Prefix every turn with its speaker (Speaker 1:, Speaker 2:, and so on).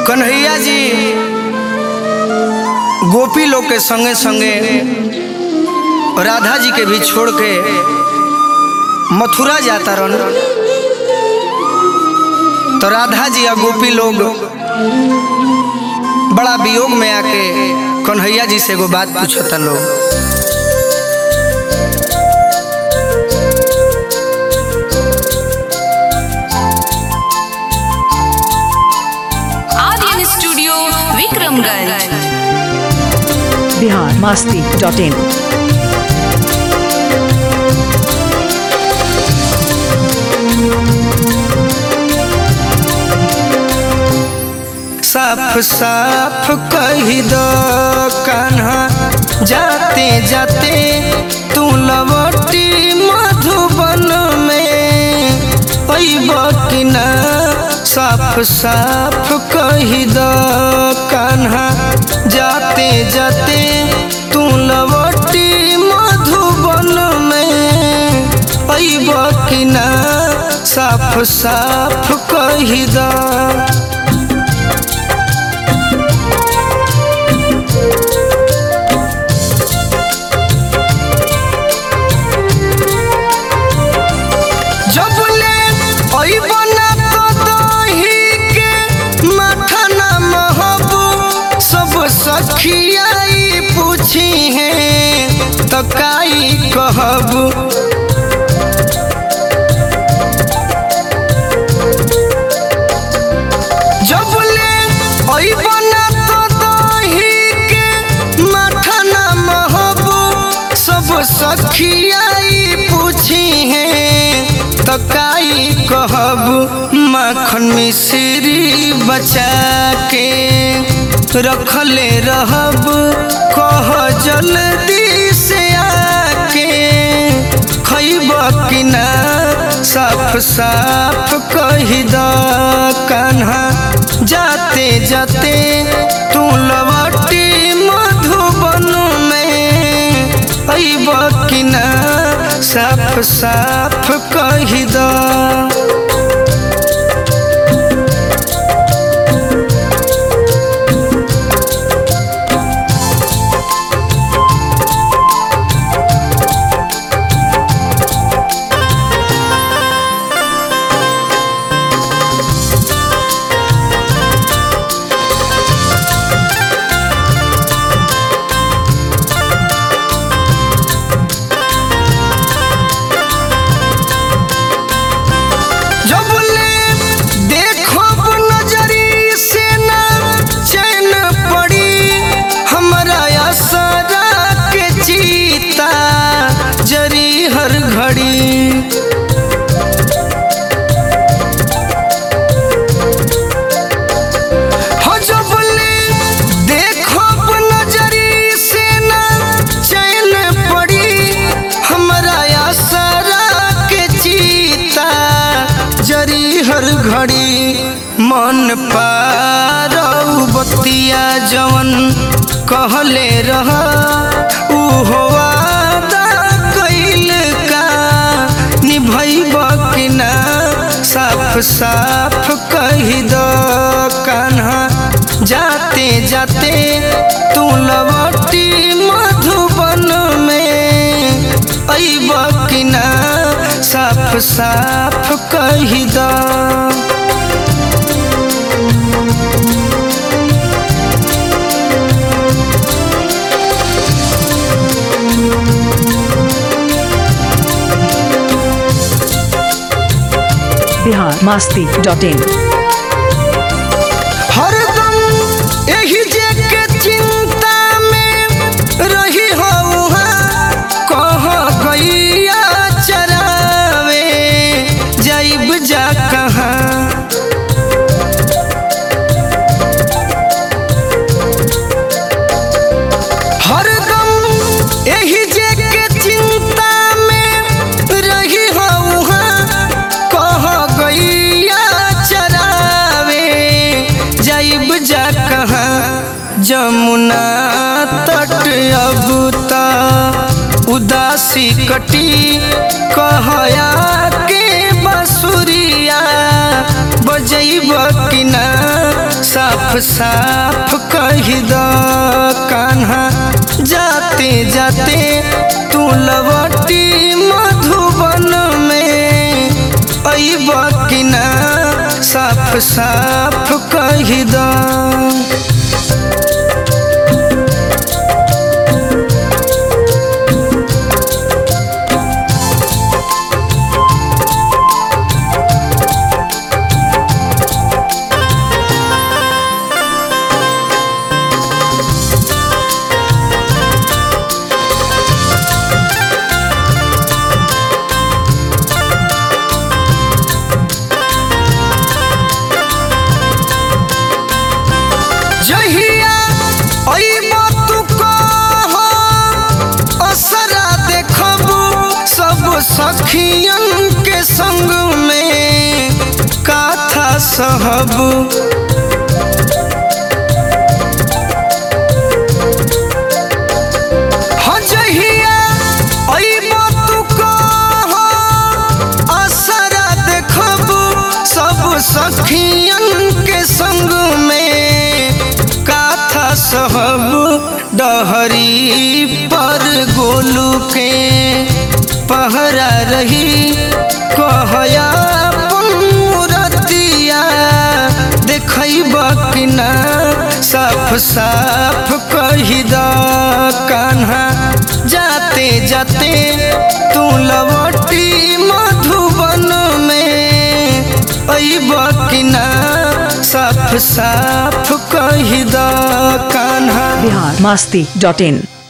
Speaker 1: कन्हैया जी गोपी लोग के संगे संगे राधा जी के भी छोड़ के मथुरा जाता रहन तो राधा जी या गोपी लोग बड़ा वियोग में आके कन्हैया जी से एगो बात पूछता लोग
Speaker 2: Aryan studio Vikramganj
Speaker 3: Bihar Masti dot in
Speaker 1: साफ साफ कही दो कान्हा जाते जाते तू लवटी मधुबन में अइब कि ना साफ साफ कही दो कान्हा जाते जाते तू लवटी मधुबन में अइब कि ना साफ साफ कही दो जब ले अइब ना तो दही के माथा ना महबू सब सखियाई पूछी है तो काई कहबू जब ले अइब ना तो दही के माथा ना महबू सब सखियाई पूछी है तो काई कहब माखन मिश्री बचा के रखले रहब कह जल्दी से आके खैब कि ना साफ साफ कही द कान्हा जाते जाते तू लवटी मधुबन में अइब कि ना साफ साफ कही द जब ले देखो नजरी से ना चैन पड़ी हमरा असरा के चीता जरी हर घड़ी हो जब ले देखो नजरी से ना चैन पड़ी हमरा असरा के चीता जरी हर घड़ी मन पारऊ बतिया जवन कहले रह उहो वादा कइल का निभैब कि ना साफ साफ कही दो कान्हा जाते जाते तू लवटी मधुबन में अइब कि ना साफ साफ कही दो
Speaker 3: बिहार मास्ती डॉट इन
Speaker 1: हरदम एही जे के चिंता में रही हो कह गैया चरावे जाइब जा कहाँ हरदम एही जे के चिंता में रही हो कह गैया चरावे जाइब जा कहाँ जमुना तट अब त उदासी कटी कहया के बसुरिया बजैब कि ना साफ साफ साफ कही द कान्हा जाते जाते तू लवटी मधुबन में अइब कि ना साफ साफ कही द जहिया अइब तू कह असरा देखबू सब सखियन के संग में काथा सहबू हजहिया अइब तू कह असरा देखबू सब सखियन के संग में काथा सहब डहरी पर गोलू के पहरा रही कहया रतिया देखब कि ना साफ साफ कही द कान्हा जाते जाते तू लवटी मधुबन में अइब कि ना साफ साफ कही द कान्हा
Speaker 3: बिहार मस्ती डॉट इन